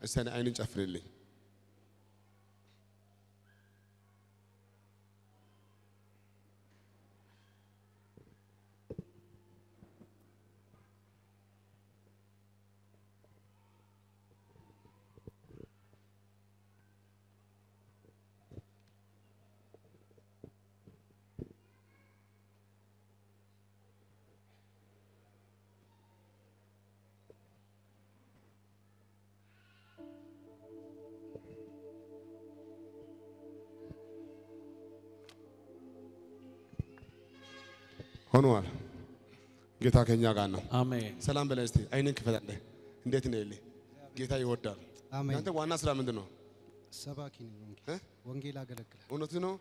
እስቲ እኔ አይንን ጨፍንልኝ። ሆኗል። ጌታ ከኛ ጋር ነው። አሜን። ሰላም በላይ እስቲ አይንን ክፈታለህ። እንዴት ነው ይልህ? ጌታ ይወዳል። አሜን። እናንተ ዋና ስራ ምንድን ነው? ሰባኪ ነኝ። ወንጌል እ? ወንጌል አገለግላል። እውነት ነው።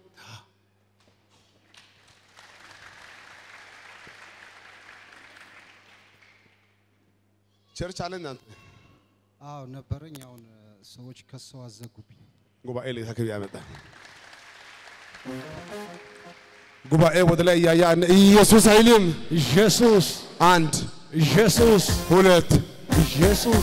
ቸርች አለ እናንተ አዎ ነበረኝ። አሁን እ፣ ሰዎች ከሰው አዘጉብኝ። ጉባኤ ላይ ተክብ ያመጣል። ጉባኤ ወደ ላይ እያየ አንድ ኢየሱስ አይልም። ኢየሱስ አንድ ኢየሱስ ሁለት ኢየሱስ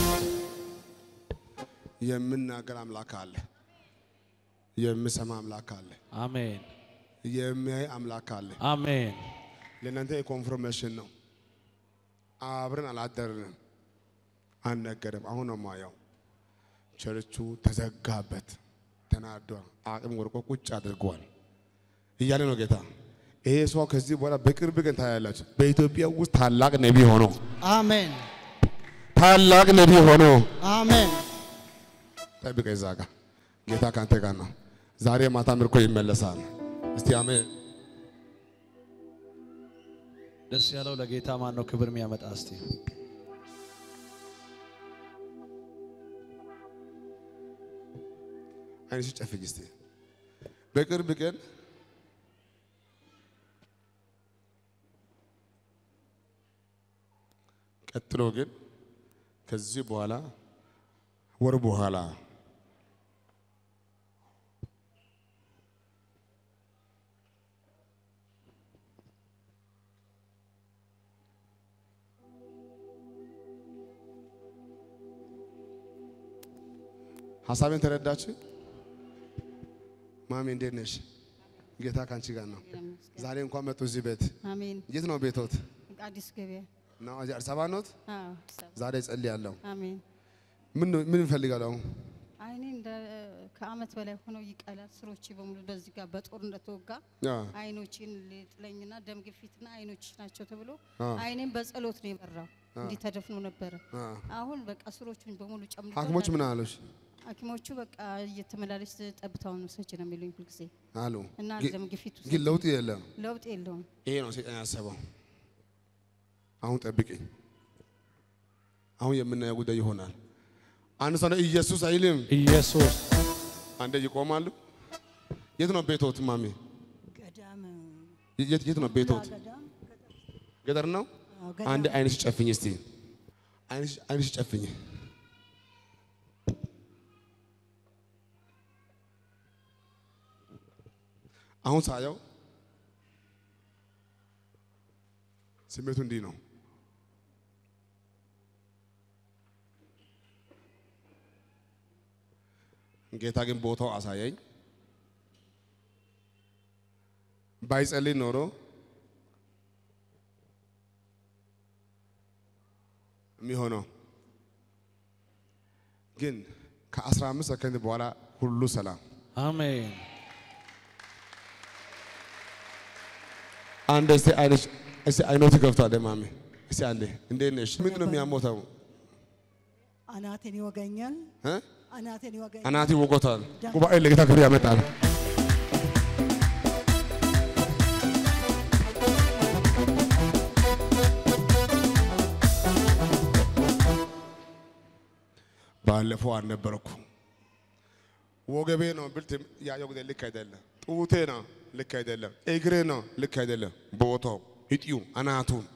የምናገር አምላክ አለ። የምሰማ አምላክ አለ። አሜን የሚያይ አምላክ አለ። አሜን ለእናንተ የኮንፍርሜሽን ነው። አብረን አላደርንም፣ አልነገርም። አሁን ነው ማየው። ቸርቹ ተዘጋበት፣ ተናዷል፣ አቅም ወርቆ ቁጭ አድርጓል እያለ ነው ጌታ። ይሄ ሰው ከዚህ በኋላ በቅርብ ቀን ታያላችሁ። በኢትዮጵያ ውስጥ ታላቅ ነቢ ሆኖ አሜን ታላቅ ነቢ ሆኖ አሜን። ጠብቀ እዛ ጋ ጌታ ካንተ ጋር ነው። ዛሬ ማታ ምርኮ ይመለሳል። እስቲ አሜን። ደስ ያለው ለጌታ ማን ነው ክብር የሚያመጣ? እስቲ አይንሽ ጨፍኝ እስቲ። በቅርብ ቀን ቀጥሎ ግን ከዚህ በኋላ ወር በኋላ ሀሳቤን ተረዳች? ማሚ እንዴት ነሽ? ጌታ ካንቺ ጋር ነው። ዛሬ እንኳን መጡ እዚህ ቤት። አሜን። የት ነው ቤቶት? አዲስ ገበያ። ነው እዚህ አዲስ አበባ ኖት? አዎ፣ ሰብ- ዛሬ ጸልያለሁ። አሜን። ምን ነው- ምን እንፈልጋለሁ? አይኔ እንደ ከአመት በላይ ሆኖ ይቀላል። ስሮቼ በሙሉ በዚህ ጋር በጦር እንደተወጋ አዎ አይኖችን ሊጥለኝና ደም ግፊትና አይኖች ናቸው ተብሎ አ። አይኔም በጸሎት ነው የበራው። እንዲህ ተደፍኖ ነበረ። አ። አሁን በቃ ስሮቹን በሙሉ ጨምሮ ሐኪሞች ምን አሉሽ? ሐኪሞቹ በቃ እየተመላለስ ጠብታውን ውሰጅ ነው የሚሉኝ ሁልጊዜ አሉ እና ግን- ደም ግፊት ግን ለውጥ የለም። ለውጥ የለውም። ይሄ ነው ሰይጣን ያሰበው። አሁን ጠብቂኝ። አሁን የምናየው ጉዳይ ይሆናል። አንድ ሰው ነው ኢየሱስ አይልም። ኢየሱስ አንዴ ይቆማሉ። የት ነው ቤቶት ማሚ? ገዳም የት የት ነው ቤቶት? ገዳም ገጠር ነው። አዎ፣ ገዳም። አንድ አይንሽ ጨፍኝ እስቲ። አይንሽ አይንሽ ጨፍኝ። አሁን ሳየው ስሜቱ እንዲህ ነው። ጌታ ግን ቦታው አሳየኝ። ባይጸልይ ኖሮ የሚሆነው ግን ከ15 ሰከንድ በኋላ ሁሉ ሰላም። አሜን አንድ እስቲ አይነሽ እስቲ አይኖት ከፍቷል። ማሚ እስቲ አንዴ እንዴት ነሽ? ምንድን ነው የሚያሞተው? አናቴን ይወገኛል። እ? አናቴን ይወገኛል። አናቲ ወጎቷል። ጉባኤ ለጌታ ክብር ያመጣል። ባለፈው አልነበረኩ ወገቤ ነው ብልት ያየው ጊዜ ልክ አይደለም። ጡቴ ነው ልክ አይደለም። እግሬ ነው ልክ አይደለም። ቦታው እጢው አናቱን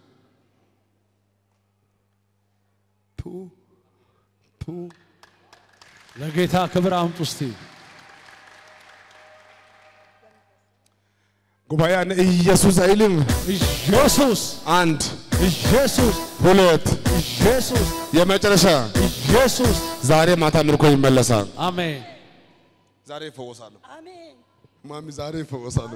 ቱ ቱ ለጌታ ክብር አምጡ እስቲ። ጉባኤ አንድ ኢየሱስ አይልም። ኢየሱስ አንድ ኢየሱስ ሁለት ኢየሱስ የመጨረሻ ኢየሱስ ዛሬ ማታ ምርኮ ይመለሳል። አሜን። ዛሬ ይፈወሳሉ። አሜን ማሚ ዛሬ ይፈወሳሉ።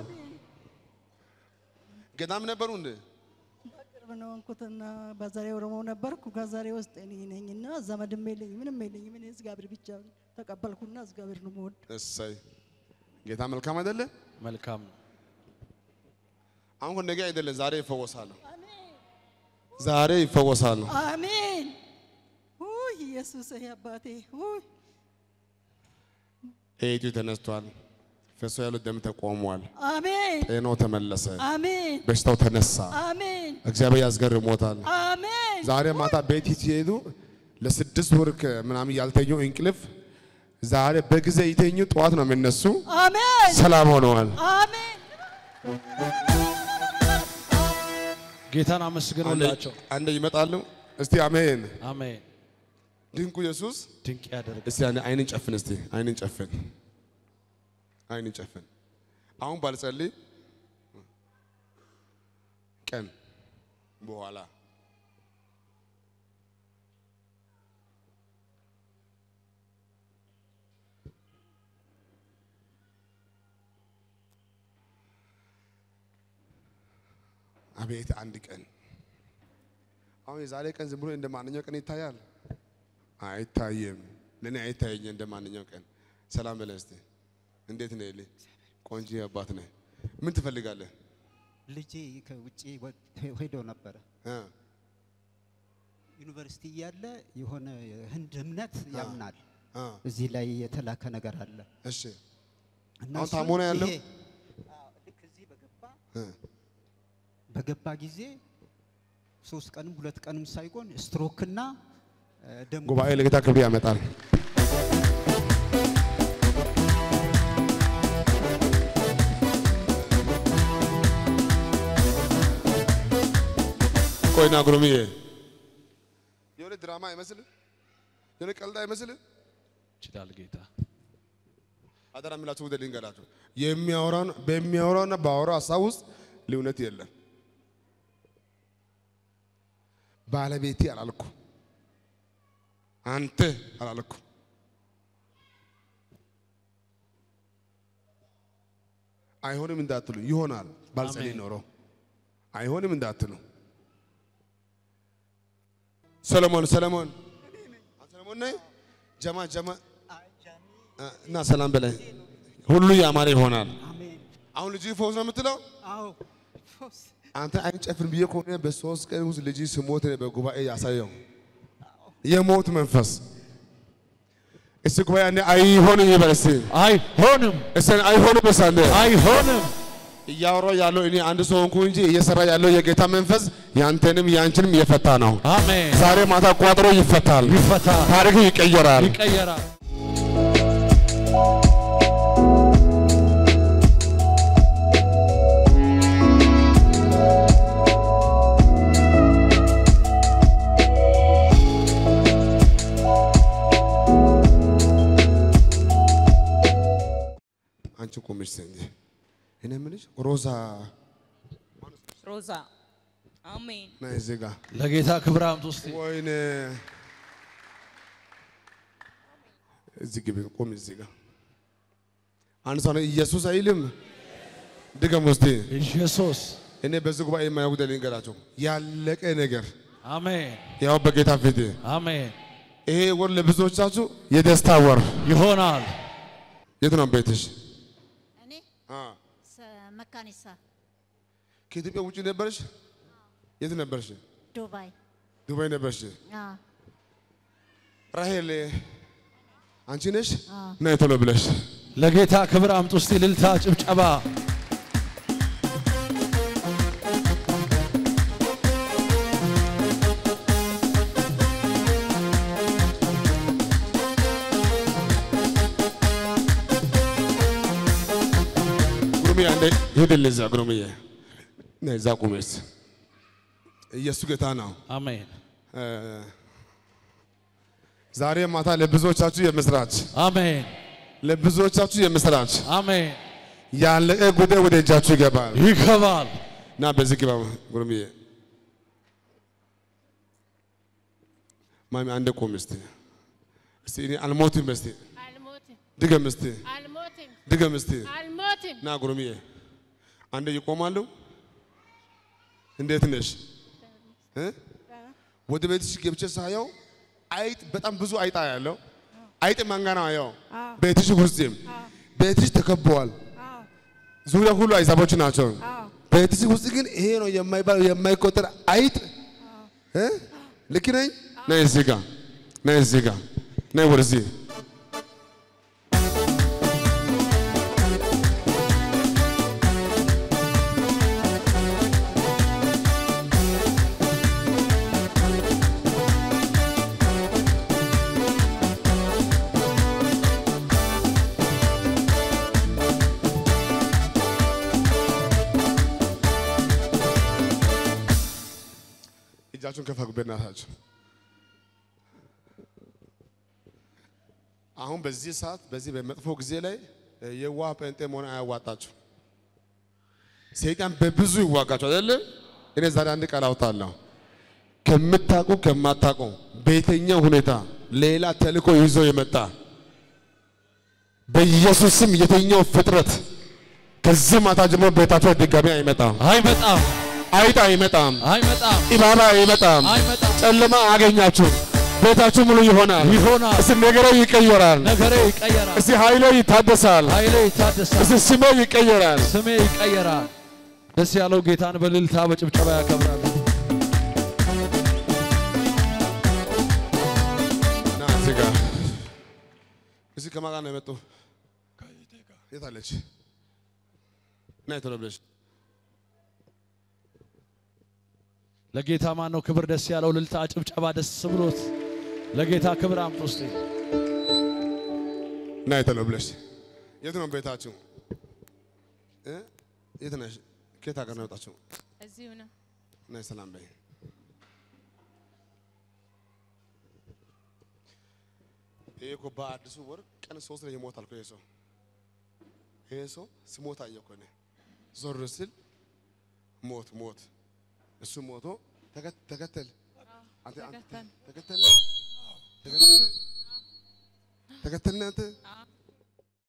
ገዳም ነበሩ እንዴ? ቅርብ ነው እንኩትና በዛሬ ኦሮሞ ነበርኩ። ከዛሬ ውስጥ እኔ ነኝና ዘመድም የለኝ ምንም የለኝም። እኔ እግዚአብሔር ብቻ ተቀበልኩና እግዚአብሔር ነው የምወድ። እሰይ ጌታ መልካም አይደለ? መልካም ነው። አሁን ነገ አይደለም ዛሬ ይፈወሳሉ። ዛሬ ይፈወሳሉ። አሜን ውይ ኢየሱስ ይሄ አባቴ ውይ እህቱ ተነስቷል። ፈሶ ያለው ደም ተቆሟል። አሜን ጤናው ተመለሰ። አሜን በሽታው ተነሳ። አሜን እግዚአብሔር ያስገርሞታል። አሜን ዛሬ ማታ ቤት ሲሄዱ ለስድስት ወር ከ- ምናምን ያልተኙ እንቅልፍ ዛሬ በጊዜ ይተኙ፣ ጠዋት ነው የሚነሱ። አሜን ሰላም ሆነዋል። አሜን ጌታን አመስግኑላቸው። አንዴ ይመጣሉ። እስቲ አሜን። አሜን። ድንቁ ኢየሱስ ድንቅ ያደርግ። እስቲ አንዴ አይንን ጨፍን። እስቲ አይንን ጨፍን፣ አይንን ጨፍን። አሁን ባልጸልይ ቀን በኋላ አቤት አንድ ቀን አሁን የዛሬ ቀን ዝም ብሎ እንደ ማንኛው ቀን ይታያል? አይታይም። ለእኔ አይታየኝ እንደ ማንኛው ቀን። ሰላም በለኝ እስቲ። እንዴት ነህ ልኝ? ቆንጆ አባት ነህ። ምን ትፈልጋለህ? ልጄ ከውጭ ወ- ሄዶ ነበረ እ? ዩኒቨርሲቲ እያለ የሆነ ህንድ እምነት ያምናል። እ? እዚህ ላይ የተላከ ነገር አለ እሺ እና አሁን እሱን ታሞ ነው ያለው? ይሄ- አዎ፣ ልክ እዚህ በገባ እ? በገባ ጊዜ ሶስት ቀንም ሁለት ቀንም ሳይሆን ስትሮክና እ፣ ደም ጉባኤ ለጌታ ክብር ያመጣል። ቆይና ጉሩምዬ የሆነ ድራማ አይመስልም? የሆነ ቀልድ አይመስልም? ይችላል ጌታ። አደራ የሚላችሁ ወደ ልንገራችሁ፣ የሚያወራውን በሚያወራውና በአወራው ሀሳብ ውስጥ ልዩነት የለም። ባለቤቴ አላልኩ፣ አንተ አላልኩ። አይሆንም እንዳትሉ ይሆናል። ባልጸልይ አሜን። ኖሮ አይሆንም እንዳትሉ። ሰለሞን ሰለሞን ሰለሞን ነህ? ጀማ ጀማ እና ሰላም በላይ ሁሉ ያማረ ይሆናል። አሜን። አሁን ልጅ ፈውስ ነው የምትለው አዎ አንተ አይን ጨፍን ብዬ ከሆነ በሶስት ቀን ውስጥ ልጅ ስሞት በጉባኤ ያሳየው የሞት መንፈስ እስቲ ጉባኤ አንዴ አይሆንም ይበል እስቲ አይሆንም፣ እስቲ አይሆንም በሳንደ አይሆንም። እያወራሁ ያለው እኔ አንድ ሰው ሆንኩ እንጂ እየሰራ ያለው የጌታ መንፈስ ያንተንም ያንቺንም እየፈታ ነው። አሜን። ዛሬ ማታ ቋጥሮ ይፈታል፣ ይፈታ፣ ታሪክ ይቀየራል። ይቀየራል። አንቺ ቁምሽ እንጂ እኔ የምልሽ ሮዛ ሮዛ አሜን። ነይ እዚህ ጋር ለጌታ ክብር አምጡ እስቲ። ወይኔ እዚህ ግቢ ቁም እዚህ ጋር አንድ ሰው ነው ኢየሱስ አይልም ድገም ውስጥ ኢየሱስ እኔ በዚህ ጉባኤ የማየው ጉዳይ ልንገራቸው ያለቀ ነገር አሜን፣ ያው በጌታ ፊት አሜን። ይሄ ወር ለብዙዎቻችሁ የደስታ ወር ይሆናል። የት ነው ቤትሽ እኔ አ ሰ- መካኒሳ ከኢትዮጵያ ውጭ ነበርሽ የት ነበርሽ ዱባይ ዱባይ ነበርሽ አ ራሄል አንቺ ነሽ አ ነይ ቶሎ ብለሽ ለጌታ ክብር አምጡ እስቲ። ልልታ፣ ጭብጨባ። ጉሩምዬ አንዴ ሂድልኝ እዛ ጉሩምዬ ነይ እዛ ቁሜስ ኢየሱስ ጌታ ነው አሜን፣ እ፣ ዛሬ ማታ ለብዙዎቻችሁ የምስራች አሜን፣ ለብዙዎቻችሁ የምስራች አሜን። ያለቀ ጉዳይ ወደ እጃችሁ ይገባል ይገባል። እና በዚህ ግባ ጉሩምዬ ማሚ አንዴ ቁም እስቲ እስቲ እኔ አልሞትም እስቲ አልሞትም ድገም እስቲ አልሞትም ድገም እስቲ አልሞትም። ና ጉርምዬ አንዴ ይቆማሉ። እንዴት ነሽ? እ? ወደ ቤትሽ ገብቼ ሳየው አይጥ በጣም ብዙ አይጣ ያለው አይጥ ማንጋና ያው ቤትሽ ውስጥም ቤትሽ ተከበዋል። ዙሪያ ሁሉ አይዛቦች ናቸው። ቤትሽ ውስጥ ግን ይሄ ነው የማይባል የማይቆጠር አይጥ እ? ልክ ነኝ? ነይ እዚህ ጋር ነይ እዚህ ጋር ነይ ወደዚህ እጃችሁን ከፍ አድርጉ በእናታችሁ። አሁን በዚህ ሰዓት በዚህ በመጥፎ ጊዜ ላይ የዋህ ጴንጤ መሆን አያዋጣችሁ። ሰይጣን በብዙ ይዋጋችሁ አይደለም። እኔ ዛሬ አንድ ቃል አውጣለሁ። ከምታውቁ ከማታውቁ በየትኛው ሁኔታ ሌላ ተልእኮ ይዞ የመጣ በኢየሱስ ስም የትኛው ፍጥረት ከዚህ ማታ ጀምሮ ቤታቸው ድጋሚ አይመጣም፣ አይመጣም፣ አይጥ አይመጣም፣ አይመጣም፣ ኢባባ አይመጣም፣ አይመጣም። ጨለማ አገኛችሁም። ቤታችሁ ሙሉ ይሆናል። ይሆናል። እስቲ ነገሬ ይቀየራል። ነገሬ ይቀየራል። እስቲ ኃይሌ ይታደሳል። ኃይሌ ይታደሳል። እስቲ ስሜ ይቀየራል። ስሜ ይቀየራል። ደስ ያለው ጌታን በእልልታ በጭብጨባ ያከብራል። ና እዚህ ጋር እዚህ ከማን ጋር ነው የመጡ? የት አለች? ና ቶሎ ብለሽ ለጌታ ማን ነው ክብር ደስ ያለው? እልልታ ጭብጨባ ደስ ብሎት ለጌታ ክብር አምጡ ውስጥ ና ቶሎ ብለሽ የት ነው ቤታችሁ? እ? የት ነሽ? ከየት ሀገር ነው የወጣችሁ? እዚሁ ነው። ነይ ሰላም በይ። ይሄ እኮ በአዲሱ ወር ቀን ሶስት ላይ ይሞታል እኮ ይሄ ሰው ይሄ ሰው ስሞት አየሁ እኮ እኔ ዞር ስል ሞት ሞት እሱ ሞቶ ተከ- ተከተል አንተ አንተ ተከተል። ተከተል ተከተል ተከተል አንተ